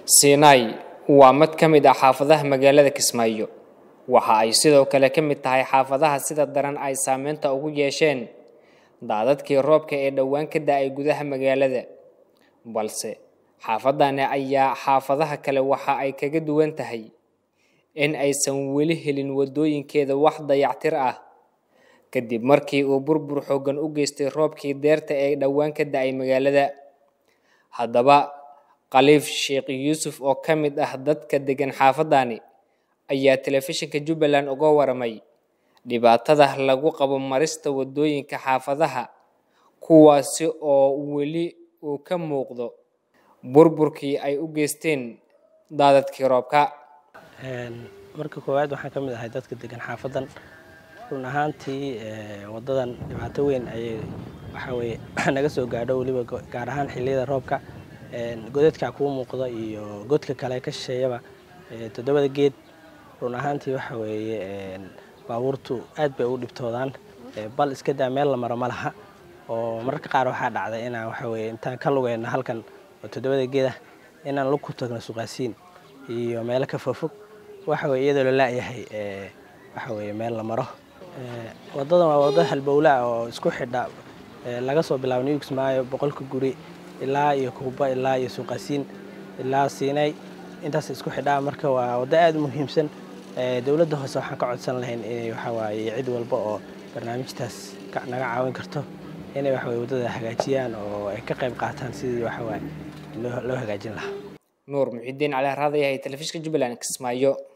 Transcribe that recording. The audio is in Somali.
Sinai waa mid ka mid ah xaafadaha magaalada Kismaayo waxa ay sidoo kale ka mid tahay xaafadaha sida daran ay saameynta ugu yeesheen daadadkii roobka ee dhowaan ka da'ay gudaha magaalada balse xaafadani ayaa xaafadaha kale waxa ay kaga duwan tahay in aysan weli helin wadooyinkeeda wax dayactir ah kadib markii uu burbur xooggan u geystay roobkii deerta ee dhowaan ka da'ay magaalada haddaba khaliif sheekh yuusuf oo ka mid ah dadka degan xaafadani ayaa telefishinka jubbaland uga waramay dhibaatada lagu qabo marista wadooyinka xaafadaha kuwaasi oo weli uu ka muuqdo burburkii ay u geysteen daadadkii roobka marka koowaad waxaan ka mid ahay dadka degan xaafadan run ahaantii wadadan dhibaato weyn ayay waxaweye naga soo gaadho weliba gaar ahaan xilliyada roobka godadka kuu muuqda iyo godka kale ka shisheeyaba toddobada geed run ahaantii waxa weeye baabuurtu aad bay u dhibtoodaan bal iska daa meel la maro ma laha oo mararka qaar waxaa dhacda inaan waxaweye intaan ka lugeyno halkan oo toddobada geed ah inaan lug ku tagno suqaasiin iyo meelo ka fogfog waxaweye iyadoo la la'yahay waxaweye meel la maro wadadan waa wadda halbowlaa oo isku xidha laga soo bilaabo new kismaayo boqolka guri ilaa iyo kuuba ilaa iyo suuqaasiin ilaa siinay intaas isku xidhaa marka waa waddo aada u muhiimsan dowladda hoose waxaan ka codsan lahayn inay waxawaaye cid walba oo barnaamijtaas naga caawin karto inay waxaweye waddada hagaajiyaan oo ay ka qayb qaataan sidii waxawaaye loo hagaajin lahaa nuur muxidiin cali raadayahay telefishinka jubbaland kismaayo